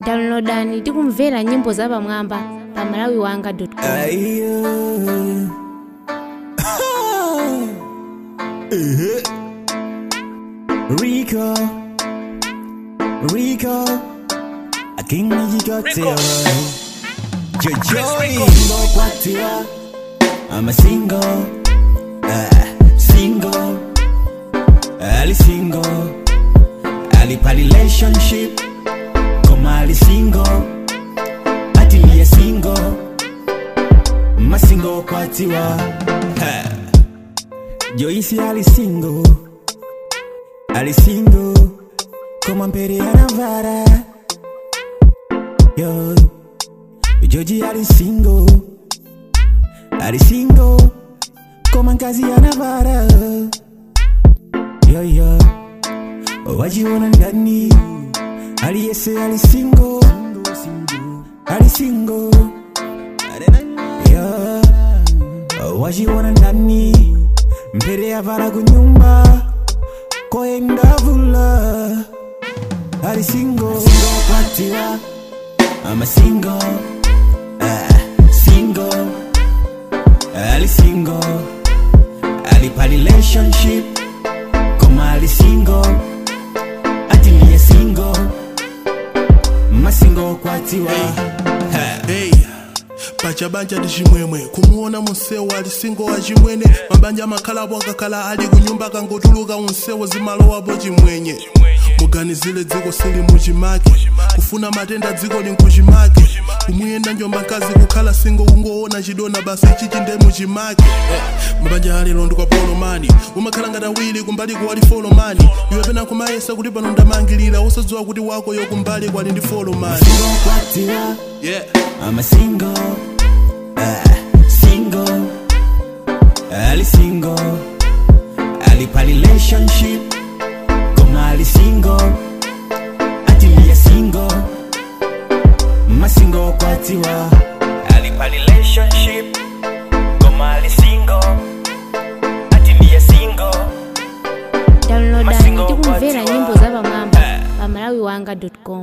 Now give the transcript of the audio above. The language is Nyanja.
downloadani ndi kumvera nyimbo zapamwamba pa malawi wanga com Ayo. Eh. Rico, Rico, I think you got it. Jojo, single kwatiwa, I'm a single, uh, single, Ali single, Ali pa relationship, come Ali single, Atilia single masingo kwatiwa Ha. joisi alisingo alisingo koma mbere anavara yo joji alisingo alisingo koma nkazi anavara yoyo wajiona ndani aliyese alisingo alisingo yeah. wajiona ndani mbele ya vara kunyumba koenda vula ali singo kwatiwa ama singo uh, singo ali singo ali pa relationship koma ali singo atilie singo masingo kwatiwa Ha. hey pachabanja ndi chimwemwe kumuona munsewu ali singo wa chimwene mabanja amakhalabo akakhala ali kunyumba akangotuluka munsewu zimalowapo chimwenye muganizire dziko sili muchimake kufuna matenda dziko linkuchimake kumuyenda njomba mkazi kukhala singo kungoona chidona basi chichi nde muchimake eh, mabanja alero ndi kwa polomani umakhala ngati awiri kumbali kuwali folomani iwe pena kumayesa kuti pano ndamangirira usadziwa kuti wako yo kumbali kwali ndi folomani singo kwatiwa yeah. I'm a single, uh, single, Ali single, Ali pa relationship, koma Ali single, Atilia single, masingo kwatiwa, Ali pa relationship, koma Ali single, Atilia single, downloadani Masingo ndi kumvera kwatiwa. nyimbo zapamwamba pa malawi wanga com